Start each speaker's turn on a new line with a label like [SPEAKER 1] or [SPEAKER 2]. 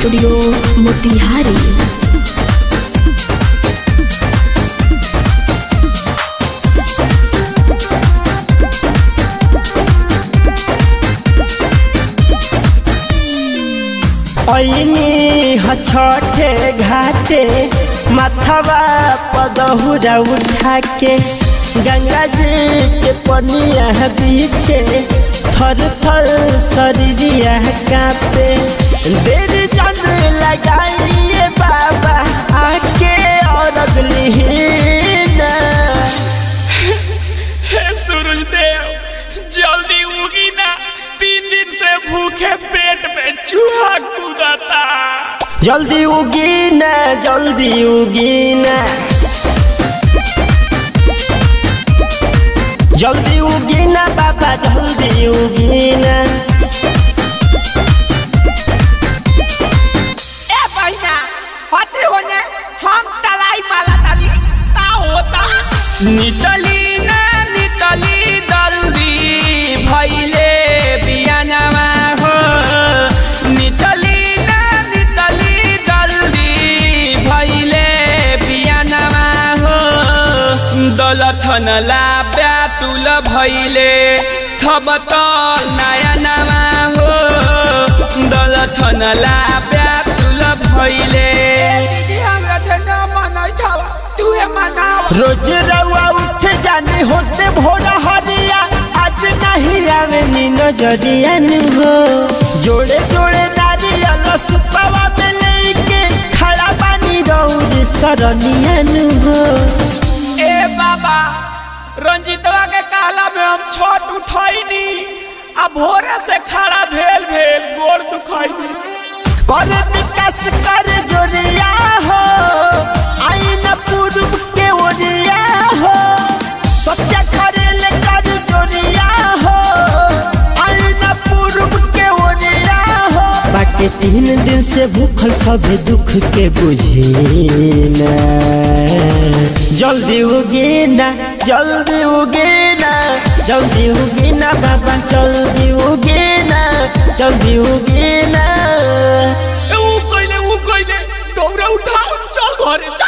[SPEAKER 1] studio Motihari
[SPEAKER 2] ऐनी छठे घाटे माथवा पदहुरा उठा के गंगा जी के पनिया बीचे थर थर शरीरिया कांपे देर चंद लगाइए बाबा आके और अगली
[SPEAKER 3] हे सूरज देव जल्दी उगी ना तीन दिन से भूखे पेट में चूहा कूदता
[SPEAKER 2] जल्दी उगी ना जल्दी उगी ना जल्दी उगी ना बाबा जल्दी उगी ना
[SPEAKER 3] ए बहिना हटे होने हम तलाई माला तानी का होता नितली ना नितली जल्दी भइले बियानवा हो नितली ना नितली जल्दी भइले बियानवा हो दलथन ला प्यातुल भइले थबत नया नवा हो दलथन ला प्यातुल भइले
[SPEAKER 2] रोज रउआ उठ जाने होते भोरा हरिया आज नहीं आवे नी नजरिया नु हो जोड़े जोड़े नारियल सुपावा में लेके खड़ा बानी रौद सरनिया नु हो
[SPEAKER 3] ए बाबा रंजीतवा के काला में हम छठ उठैनी आ भोरे से खड़ा भेल भेल गोर दुखैनी
[SPEAKER 2] कर विकास कर जोरिया हो आई न पूर्व के ओरिया हो सत्य करेल कर जोरिया हो आई न पूर्व के ओरिया हो बाकी तीन दिन से भूखल सब दुख के बुझी ना जल्दी उगी ना जल्दी उगी ना जल्दी उगी ना बाबा जल्दी उगी ना जल्दी उगी ना
[SPEAKER 3] ए ऊ कइले ऊ कइले दौड़ा उठाओ चल घरे चल